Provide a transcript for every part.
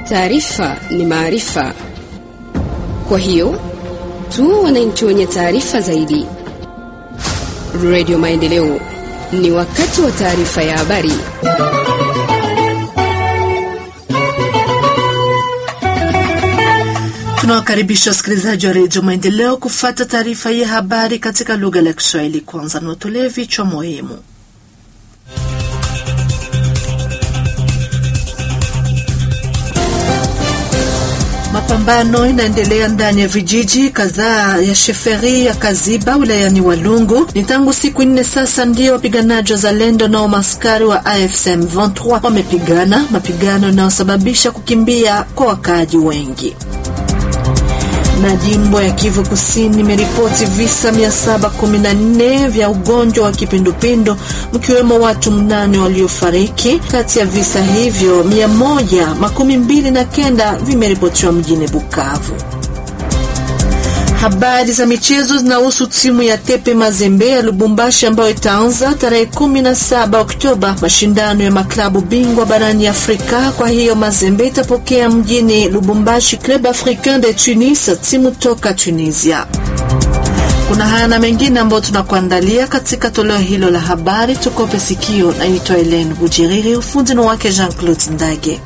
Taarifa ni maarifa, kwa hiyo tu wananchi wenye taarifa zaidi. Radio Maendeleo, ni wakati wa taarifa ya habari. Tunawakaribisha wasikilizaji wa redio Maendeleo kufata taarifa hii ya habari katika lugha la Kiswahili. Kwanza niwatolee vichwa muhimu. Mapambano inaendelea ndani ya vijiji kadhaa ya sheferi ya Kaziba wilayani Walungu. Ni tangu siku nne sasa ndio wapiganaji wa Zalendo na maskari wa AFSM 23 wamepigana, mapigano yanayosababisha kukimbia kwa wakaaji wengi na jimbo ya Kivu Kusini imeripoti visa 714 vya ugonjwa wa kipindupindu mkiwemo watu mnane waliofariki. Kati ya visa hivyo 129 vimeripotiwa mjini Bukavu. Habari za michezo zinahusu timu ya Tepe Mazembe ya Lubumbashi ambayo itaanza tarehe 17 Oktoba mashindano ya maklabu bingwa barani Afrika. Kwa hiyo Mazembe itapokea mjini Lubumbashi Club Africain de Tunis, timu toka Tunisia. Kuna haya na mengine ambayo tunakuandalia katika toleo hilo la habari. Tukope sikio. Naitwa Helene Bujiriri, ufundi ni wake Jean Claude Ndage.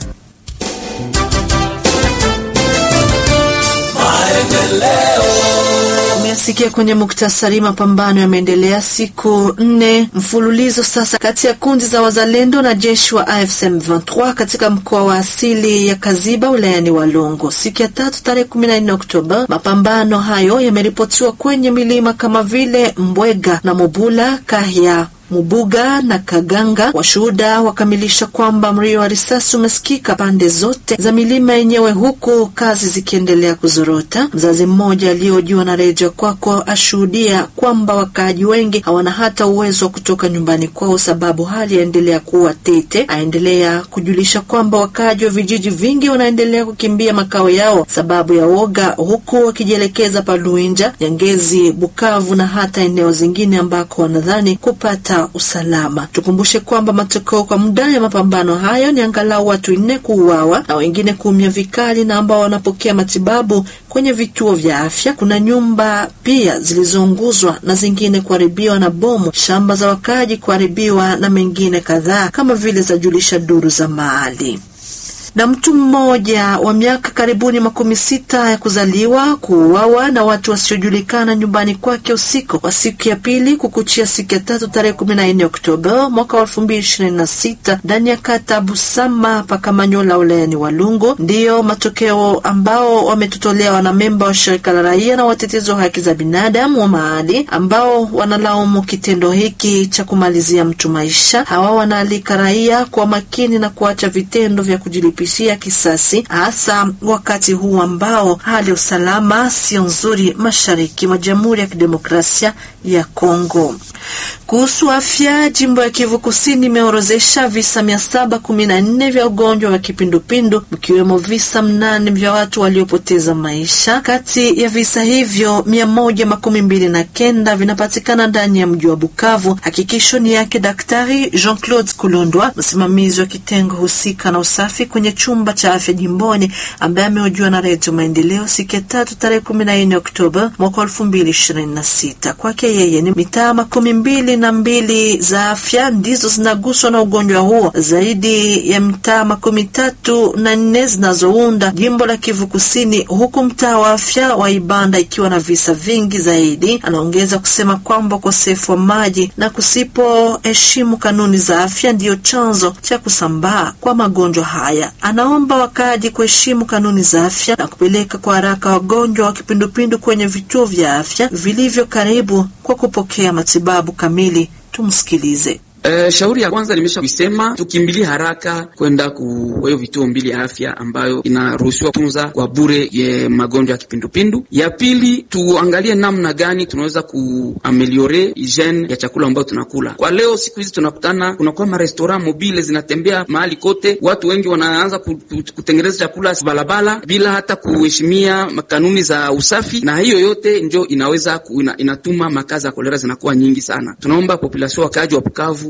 Umeyasikia kwenye muktasari. Mapambano yameendelea siku nne mfululizo sasa kati ya kundi za wazalendo na jeshi wa AFSM 23 katika mkoa wa asili ya Kaziba wilayani Walongo. Siku ya tatu tarehe 14 Oktoba, mapambano hayo yameripotiwa kwenye milima kama vile Mbwega na Mobula Kahya Mubuga na Kaganga. Washuhuda wakamilisha kwamba mlio wa risasi umesikika pande zote za milima yenyewe, huku kazi zikiendelea kuzorota. Mzazi mmoja aliyojiwa na redio kwako ashuhudia kwamba wakaaji wengi hawana hata uwezo wa kutoka nyumbani kwao, sababu hali yaendelea kuwa tete. Aendelea kujulisha kwamba wakaaji wa vijiji vingi wanaendelea kukimbia makao yao sababu ya woga, huku wakijielekeza Paluinja, Nyangezi, Bukavu na hata eneo zingine ambako wanadhani kupata usalama. Tukumbushe kwamba matokeo kwa muda ya mapambano hayo ni angalau watu nne kuuawa na wengine kuumia vikali na ambao wanapokea matibabu kwenye vituo vya afya. Kuna nyumba pia zilizounguzwa na zingine kuharibiwa na bomu, shamba za wakaaji kuharibiwa na mengine kadhaa kama vile zajulisha duru za mahali na mtu mmoja wa miaka karibuni makumi sita ya kuzaliwa kuuawa na watu wasiojulikana nyumbani kwake usiku wa siku ya pili kukuchia siku ya tatu tarehe kumi na nne Oktoba mwaka wa elfu mbili ishirini na sita ndani ya kata Busama pakamanyola wilayani Walungu. Ndiyo matokeo ambao wametutolea wanamemba wa shirika la raia na watetezi wa haki za binadamu wa mahali ambao wanalaumu kitendo hiki cha kumalizia mtu maisha. Hawa wanaalika raia kwa makini na kuacha vitendo vya kujilipa ya kisasi hasa wakati huu ambao hali ya usalama sio nzuri mashariki mwa Jamhuri ya Kidemokrasia ya Kongo. Kuhusu afya, jimbo ya Kivu Kusini imeorozesha visa mia saba kumi na nne vya ugonjwa wa kipindupindu mkiwemo visa mnane vya watu waliopoteza maisha. Kati ya visa hivyo mia moja makumi mbili na kenda vinapatikana ndani ya mji wa Bukavu. Hakikisho ni yake Daktari Jean Claude Kulondwa, msimamizi wa kitengo husika na usafi kwenye chumba cha afya jimboni, ambaye amehojiwa na Redio Maendeleo siku ya tatu tarehe kumi na nne Oktoba mwaka elfu mbili ishirini na sita. Kwake yeye ni mitaa makumi mbili na mbili za afya ndizo zinaguswa na ugonjwa huo, zaidi ya mitaa makumi tatu na nne zinazounda jimbo la Kivu Kusini, huku mtaa wa afya wa Ibanda ikiwa na visa vingi zaidi. Anaongeza kusema kwamba ukosefu wa maji na kusipoheshimu kanuni za afya ndiyo chanzo cha kusambaa kwa magonjwa haya. Anaomba wakaaji kuheshimu kanuni za afya na kupeleka kwa haraka wagonjwa wa kipindupindu kwenye vituo vya afya vilivyo karibu kwa kupokea matibabu kamili. Tumsikilize. Uh, shauri ya kwanza nimesha kuisema, tukimbilie haraka kwenda ku hiyo vituo mbili ya afya ambayo inaruhusiwa tunza kwa bure ye magonjwa ya kipindupindu. Ya pili tuangalie namna gani tunaweza kuameliore hygiene ya chakula ambayo tunakula. Kwa leo siku hizi tunakutana, kunakuwa marestaurant mobile zinatembea mahali kote, watu wengi wanaanza kutengeneza chakula balabala bila hata kuheshimia kanuni za usafi, na hiyo yote ndio inaweza ku, ina, inatuma makazi ya kolera zinakuwa nyingi sana. Tunaomba population wakaaji wa Bukavu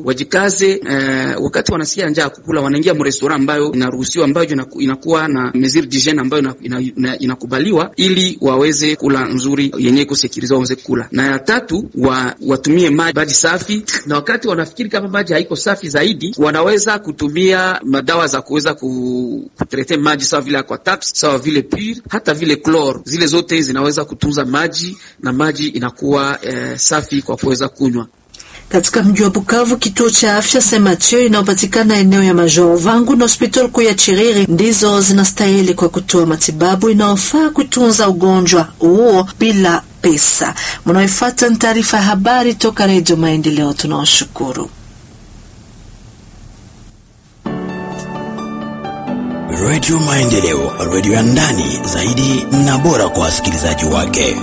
wajikaze. Eh, wakati wanasikia njaa kukula, wanaingia mrestora ambayo inaruhusiwa, ambayo inakuwa na mesure d'hygiene ambayo inakubaliwa, ili waweze kula nzuri yenye iko sekurize, waweze kula. Na ya tatu wa, watumie maji maji safi, na wakati wanafikiri kama maji haiko safi zaidi, wanaweza kutumia madawa za kuweza kutrete maji sawa vile aquataps, sawa vile pure, hata vile chlor, zile zote zinaweza kutunza maji na maji inakuwa eh, safi kwa kuweza kunywa. Katika mji wa Bukavu, kituo cha afya Saint Mathieu inayopatikana eneo ya Major Vangu na hospitali kuu ya Chiriri ndizo zinastahili kwa kutoa matibabu inayofaa kutunza ugonjwa huo bila pesa. Mnaoifuata ni taarifa ya habari toka Redio Maendeleo. Tunawashukuru. Redio Maendeleo, redio ya ndani zaidi na bora kwa wasikilizaji wake.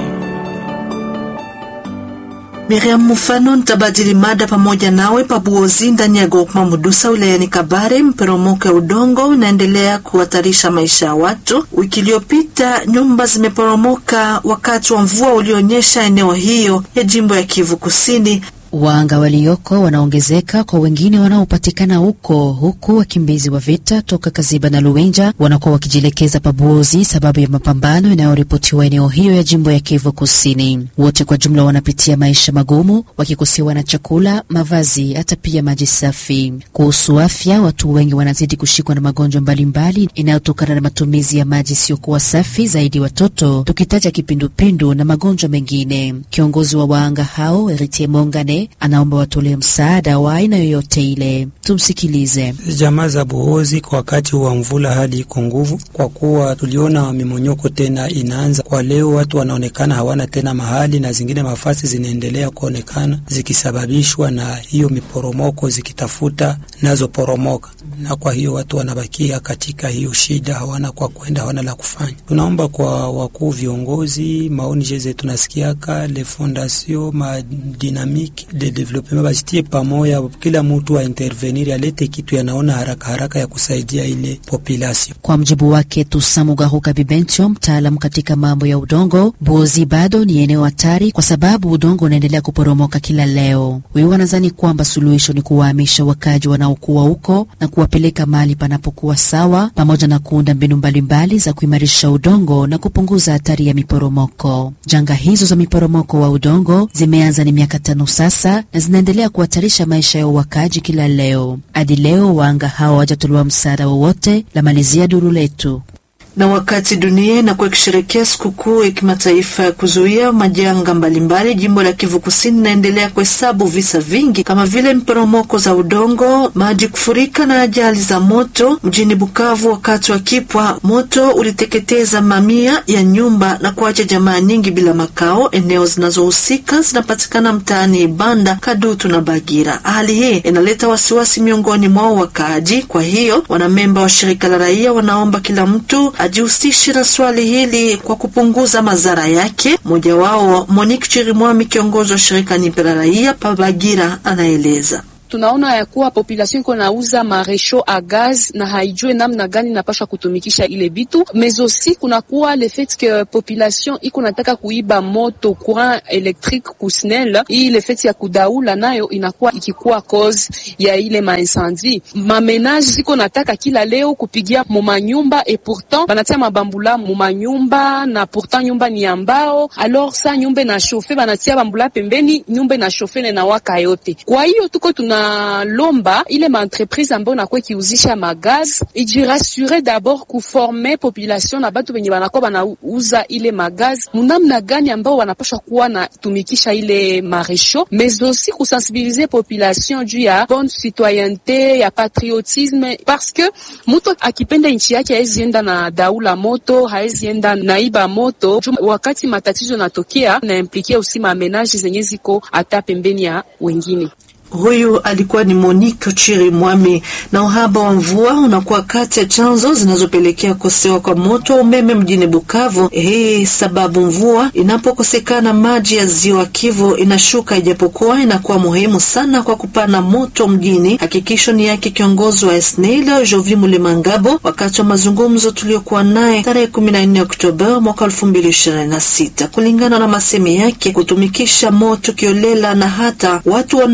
Miriam Mufano nitabadili mada pamoja nawe pabuozi ndani ya Gokma Mudusa wilayani Kabare. Mporomoko ya udongo unaendelea kuhatarisha maisha ya watu. Wiki iliyopita nyumba zimeporomoka wakati wa mvua ulionyesha eneo hiyo ya jimbo ya Kivu Kusini. Waanga walioko wanaongezeka kwa wengine wanaopatikana huko, huku wakimbizi wa vita toka Kaziba na Luwenja wanakuwa wakijielekeza Pabuozi sababu ya mapambano yanayoripotiwa eneo hiyo ya jimbo ya Kivu Kusini. Wote kwa jumla wanapitia maisha magumu, wakikosewa na chakula, mavazi, hata pia maji safi. Kuhusu afya, watu wengi wanazidi kushikwa na magonjwa mbalimbali inayotokana na matumizi ya maji isiyokuwa safi, zaidi watoto, tukitaja kipindupindu na magonjwa mengine. Kiongozi wa waanga hao Eritie Mongane anaomba watolee msaada wa aina yoyote ile. Tumsikilize. Jamaa za Buhozi, kwa wakati wa mvula hali iko nguvu, kwa kuwa tuliona mimonyoko tena inaanza kwa leo. Watu wanaonekana hawana tena mahali na zingine mafasi zinaendelea kuonekana zikisababishwa na hiyo miporomoko, zikitafuta nazo poromoka, na kwa hiyo watu wanabakia katika hiyo shida, hawana kwa kwenda, hawana la kufanya. Tunaomba kwa wakuu viongozi, maoni jeze tunasikiaka le fondation ma dynamique de development bajitie pamoja, kila mtu wa intervenir alete kitu yanaona haraka haraka ya kusaidia ile population. Kwa mjibu wake Tusamugahuka Bibencho, mtaalamu katika mambo ya udongo, Buozi bado ni eneo hatari kwa sababu udongo unaendelea kuporomoka kila leo. Huyu wanadhani kwamba suluhisho ni kuwahamisha wakaji wanaokuwa huko na kuwapeleka mahali panapokuwa sawa, pamoja na kuunda mbinu mbalimbali za kuimarisha udongo na kupunguza hatari ya miporomoko. Janga hizo za miporomoko wa udongo zimeanza ni miaka tano sasa na zinaendelea kuhatarisha maisha ya wakaji kila leo. Hadi leo waanga hawa hawajatolewa msaada wowote. La malizia duru letu na wakati dunia inakuwa ikisherekea sikukuu ya kimataifa ya kuzuia majanga mbalimbali, jimbo la Kivu Kusini inaendelea kuhesabu visa vingi kama vile mporomoko za udongo, maji kufurika na ajali za moto. Mjini Bukavu, wakati wa kipwa, moto uliteketeza mamia ya nyumba na kuacha jamaa nyingi bila makao. Eneo zinazohusika zinapatikana mtaani Ibanda, Kadutu na Bagira. Hali hii inaleta wasiwasi miongoni mwao wakaaji. Kwa hiyo wanamemba wa shirika la raia wanaomba kila mtu ajihusishe na swali hili kwa kupunguza madhara yake. Mmoja wao Monique Chirimwami, kiongozi wa shirika Nipe la raia Pabagira, anaeleza. Tunaona ya kuwa population iko nauza maresho a gaz na haijue namna gani napasha kutumikisha ile bitu mais aussi kunakuwa le fait que population iko nataka kuiba moto courant électrique kusnel hii le fait ya kudaula nayo inakuwa ikikuwa cause ya ile maincendie. Mamenage ziko nataka kila leo kupigia mumanyumba et pourtant banatia mabambula mumanyumba na pourtant nyumba ni ambao alors sa nyumba na chauffe banatia bambula pembeni nyumba na chauffe na waka yote. Kwa hiyo tuko tuna lomba ile maentreprise ambayo nakuwa ikiuzisha magaz ijirasure d'abord kuforme population na batu benye banakuwa banauza ile magaz munamna gani ambao wanapasha kuwa na tumikisha ile maresho, mais aussi kusensibilize population juu ya bonne citoyenneté ya patriotisme, parce que mutu akipenda nchi yake haezi enda na daula moto, haezi enda naiba moto. Wakati matatizo natokea na implikia usi mamenaje zenye ziko hata pembeni ya wengine. Huyu alikuwa ni Monique Chiri Mwami. Na uhaba wa mvua unakuwa kati ya chanzo zinazopelekea kukosewa kwa moto wa umeme mjini Bukavu. Hii sababu mvua inapokosekana, maji ya ziwa Kivu inashuka, ijapokuwa inakuwa muhimu sana kwa kupana moto mjini. Hakikisho ni yake kiongozi wa SNEL Jovi Mulimangabo wakati wa mazungumzo tuliokuwa naye tarehe 14 Oktoba mwaka 2026. Kulingana na masemi yake, kutumikisha moto kiolela na hata watu wanaoiba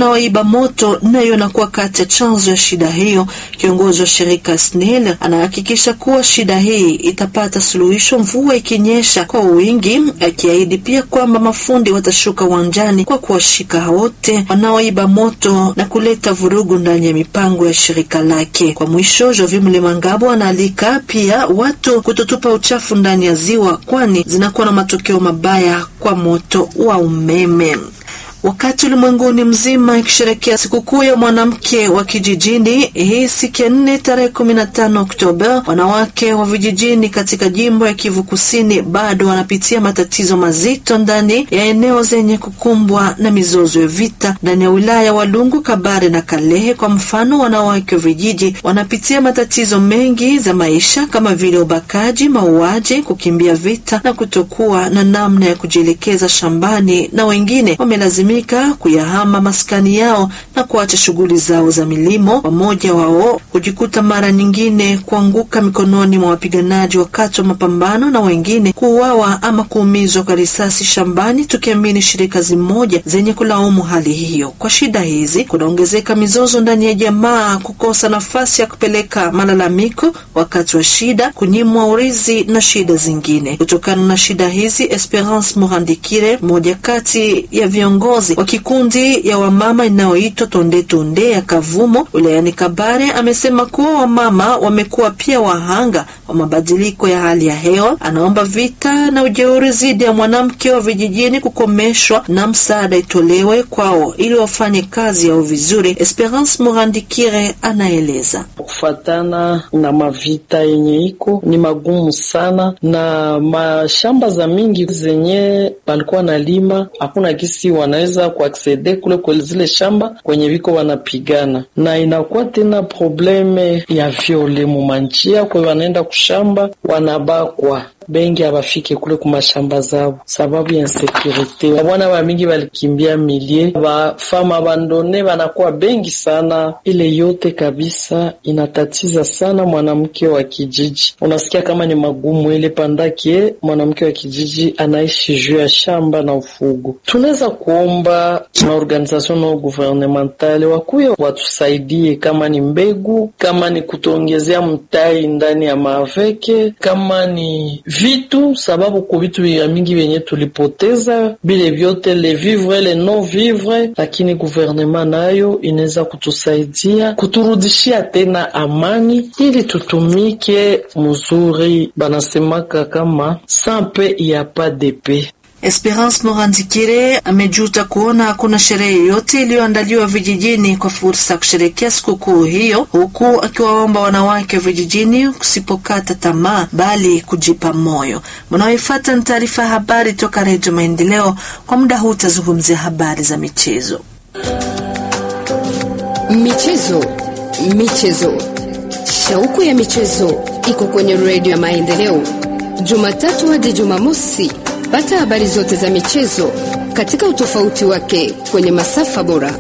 kuiba moto nayo inakuwa kati ya chanzo ya shida hiyo. Kiongozi wa shirika SNEL anahakikisha kuwa shida hii itapata suluhisho mvua ikinyesha kwa wingi, akiahidi pia kwamba mafundi watashuka uwanjani kwa kuwashika wote wanaoiba moto na kuleta vurugu ndani ya mipango ya shirika lake. Kwa mwisho, Jovi Mlemangabo anaalika pia watu kutotupa uchafu ndani ya ziwa, kwani zinakuwa na matokeo mabaya kwa moto wa umeme. Wakati ulimwenguni mzima ikisherekea sikukuu ya mwanamke wa kijijini hii siku ya nne tarehe kumi na tano Oktoba, wanawake wa vijijini katika jimbo ya Kivu Kusini bado wanapitia matatizo mazito ndani ya eneo zenye kukumbwa na mizozo ya vita ndani ya wilaya Walungu, Kabare na Kalehe. Kwa mfano, wanawake wa vijiji wanapitia matatizo mengi za maisha kama vile ubakaji, mauaji, kukimbia vita na kutokuwa na namna ya kujielekeza shambani, na wengine wamelazimika kuyahama maskani yao na kuacha shughuli zao za milimo. Wamoja wao hujikuta mara nyingine kuanguka mikononi mwa wapiganaji wakati wa mapambano, na wengine kuuawa ama kuumizwa kwa risasi shambani, tukiamini shirika zimoja zenye kulaumu hali hiyo. Kwa shida hizi kunaongezeka mizozo ndani ya jamaa, kukosa nafasi ya kupeleka malalamiko wakati wa shida, kunyimwa urizi na shida zingine. Kutokana na shida hizi, Esperance Murandikire, mmoja kati ya viongozi wa kikundi ya wamama inayoitwa Tonde Tonde ya Kavumo wilayani Kabare amesema kuwa wamama wamekuwa pia wahanga wa mabadiliko ya hali ya hewa. Anaomba vita na ujeuri dhidi ya mwanamke wa vijijini kukomeshwa na msaada itolewe kwao ili wafanye kazi yao vizuri. Esperance Murandikire anaeleza. Kufatana na mavita yenye iko ni magumu sana, na mashamba za mingi zenye palikuwa na lima hakuna gisi wanaweza kuaksede kule kwa zile shamba kwenye viko wanapigana, na inakuwa tena probleme ya viole mumanjia kwe wanaenda kushamba wanabakwa bengi abafike kule kumashamba zabo sababu ya insekurite. Wabwana ba mingi balikimbia milie, bafama bandone banakuwa bengi sana. Ile yote kabisa inatatiza sana mwanamke wa kijiji. Unasikia kama ni magumu ile pandakie mwanamke wa kijiji anaishi juu ya shamba na ufugo. Tunaweza kuomba maorganization no gouvernementale wakuye watusaidie, kama ni mbegu, kama ni kutuongezea mtai ndani ya maaveke, kama ni vitu sababu ku vitu vya mingi vyenye tulipoteza bile vyote le vivre le non vivre, lakini guvernema nayo inaweza kutusaidia kuturudishia tena amani ili tutumike mzuri. Banasemaka kama sans paix y a pas de paix. Esperance Morandikire amejuta kuona hakuna sherehe yoyote iliyoandaliwa vijijini kwa fursa ya kusherekea sikukuu hiyo, huku akiwaomba wanawake wa vijijini kusipokata tamaa bali kujipa moyo. Mnaoifuata ni taarifa ya habari toka Redio Maendeleo. Kwa muda huu utazungumzia habari za michezo. Michezo, michezo, shauku ya michezo iko kwenye Redio ya Maendeleo, Jumatatu hadi Jumamosi. Pata habari zote za michezo katika utofauti wake kwenye masafa bora.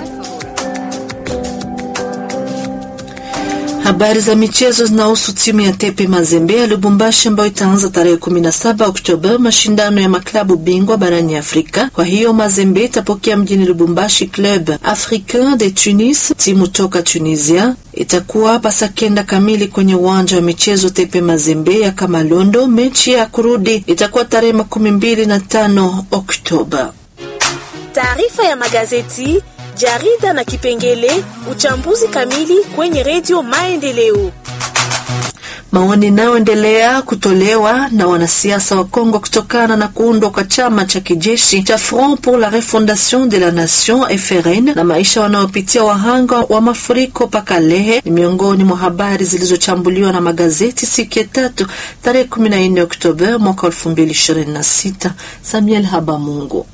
Habari za michezo zinahusu timu ya Tepe Mazembe ya Lubumbashi ambayo itaanza tarehe 17 Oktoba mashindano ya maklabu bingwa barani Afrika. Kwa hiyo Mazembe itapokea mjini Lubumbashi Club Africain de Tunis, timu toka Tunisia. Itakuwa pasakenda kamili kwenye uwanja wa michezo Tepe Mazembe ya Kamalondo. Mechi ya kurudi itakuwa tarehe makumi mbili na tano Oktoba. Taarifa ya magazeti jarida na kipengele uchambuzi kamili kwenye redio Maendeleo. Maoni inayoendelea kutolewa na wanasiasa wa Kongo kutokana na kuundwa kwa chama cha kijeshi cha Front pour la Refondation de la Nation FRN na maisha wanaopitia wahanga wa mafuriko Pakalehe ni miongoni mwa habari zilizochambuliwa na magazeti siku ya tatu tarehe 14 Oktoba mwaka 2026. Samuel Habamungu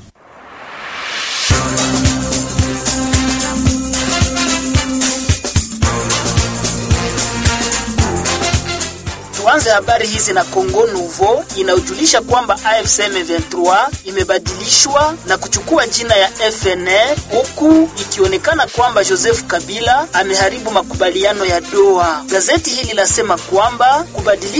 Tuanze habari hizi na Congo Nouveau inayojulisha kwamba AFC M23 imebadilishwa na kuchukua jina ya FNL huku ikionekana kwamba Joseph Kabila ameharibu makubaliano ya Doha. Gazeti hili lasema kwamba kubadilishwa